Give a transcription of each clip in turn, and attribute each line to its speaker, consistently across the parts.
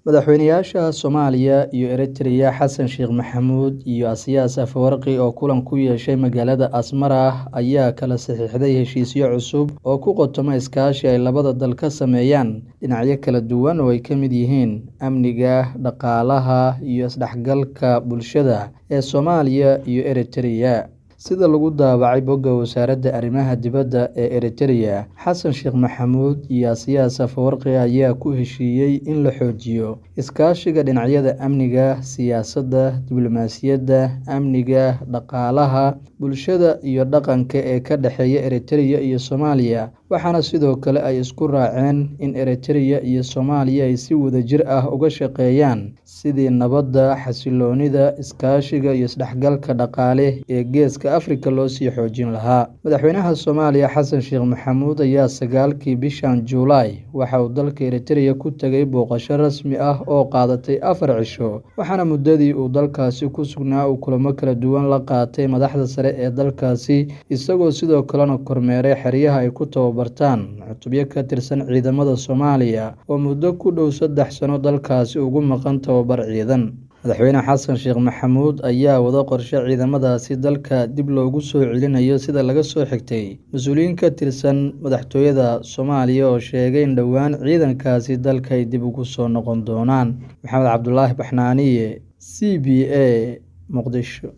Speaker 1: madaxweynayaasha soomaaliya iyo eritreya xasan sheekh maxamuud iyo asiyaas afawarqi oo kulan ku yeeshay magaalada asmara ayaa kala saxiixday heshiisyo cusub oo ku qotoma iskaashi ay labada dal ka sameeyaan dhinacyo kala duwan oo ay ka mid yihiin amniga dhaqaalaha iyo isdhexgalka bulshada ee soomaaliya iyo eritreya sida lagu daabacay bogga wasaaradda arrimaha dibadda ee eritreya xasan sheekh maxamuud iyo asiyaas afawarqi ayaa ku heshiiyey in la xoojiyo iskaashiga dhinacyada amniga siyaasadda diblomaasiyadda amniga dhaqaalaha bulshada iyo dhaqanka ee ka dhexeeya eritreya iyo soomaaliya waxaana sidoo kale ay isku raaceen in eritreya iyo soomaaliya ay si wadajir ah uga shaqeeyaan sidii nabadda xasiloonida iskaashiga iyo isdhexgalka dhaqaale ee geeska afrika loo sii xoojin lahaa madaxweynaha soomaaliya xasan sheekh maxamuud ayaa sagaalkii bishan juulaay waxa uu dalka eritreya ku tegay booqasho rasmi ah oo qaadatay afar cisho waxaana muddadii uu dalkaasi ku sugnaa uu kulamo kala duwan la qaatay madaxda sare ee dalkaasi isagoo sidoo kalena kormeeray xeryaha ay ku tababartaan cutubyo ka tirsan ciidamada soomaaliya oo muddo ku dhow saddex sano dalkaasi ugu maqan tababar ciidan madaxweyne xasan sheekh maxamuud ayaa wada qorshe ciidamadaasi dalka dib loogu soo celinayo sida laga soo xigtay mas-uuliyiin ka tirsan madaxtooyada soomaaliya oo sheegay in dhowaan ciidankaasi dalka ay dib ugu soo noqon doonaan maxamed cabdulaahi baxnaaniye c b a muqdisho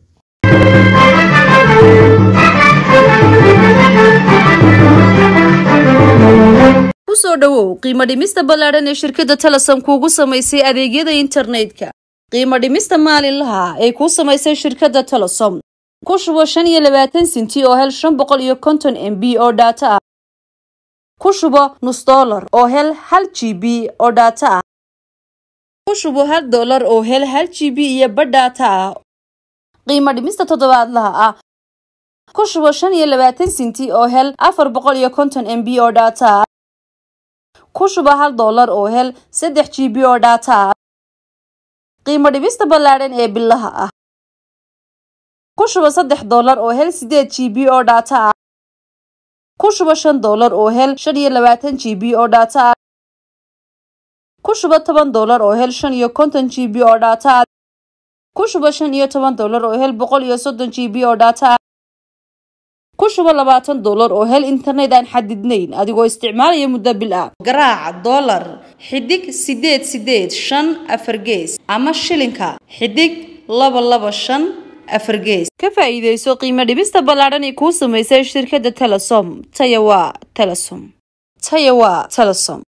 Speaker 2: kusoo dhowow qiimo dhimista ballaadhan ee shirkadda telesom kuugu samaysay adeegyada internetka qiimo dhimista maalinlaha ay kuu samaysay shirkadda telesom ku shubo shan iyo labaatan sinti oo hel shan boqol iyo konton m b oo dhaato ah ku shubo nus dollar oo hel hal g b oo dhaato ah ku shubo hal dollar oo hel hal g b iyo badh dhaato ah qiimo dhimista toddobaadlaha ah ku shubo shan iyo labaatan sinti oo hel afar boqol iyo konton m b oo dhaato ah ku shubo hal dollar oo hel saddex g b oo dhaato ah qiimo dhibista ballaadhan ee bilaha ah ku shubo saddex dollar oo hel sideed g b oo dhaato ah ku shubo shan dollar oo hel shan iyo labaatan g b oo dhaato ah ku shubo toban dollar oo hel shan iyo konton g b oo dhaato ah ku shubo shan iyo toban dollar oo hel boqol iyo soddon g b oo dhaato ah ku shubo labaatan dollar oo hel internet aan xadidnayn adigoo isticmaalaya muddo bil ah garaaca dollar xidig sideed sideed shan afar gees ama shilinka xidig laba laba shan afar gees ka faa'iidayso qiimo dhibista ballaadhan ee kuu samaysay shirkadda telesom taya waa telesom taya waa telesom